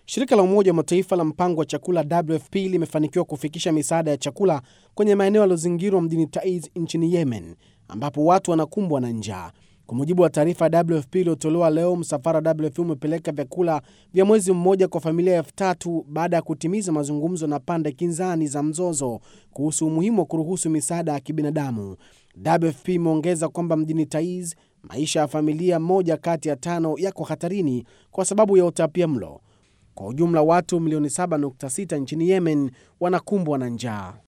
Shirika la Umoja wa Mataifa la mpango wa chakula WFP limefanikiwa kufikisha misaada ya chakula kwenye maeneo yaliyozingirwa mjini Taiz nchini Yemen, ambapo watu wanakumbwa na njaa. Kwa mujibu wa taarifa ya WFP iliyotolewa leo, msafara wa WFP umepeleka vyakula vya mwezi mmoja kwa familia elfu tatu baada ya kutimiza mazungumzo na pande kinzani za mzozo kuhusu umuhimu wa kuruhusu misaada ya kibinadamu. WFP imeongeza kwamba mjini Taiz maisha ya familia moja kati ya tano yako hatarini kwa sababu ya utapia mlo. Kwa ujumla watu milioni 7.6 nchini Yemen wanakumbwa na njaa.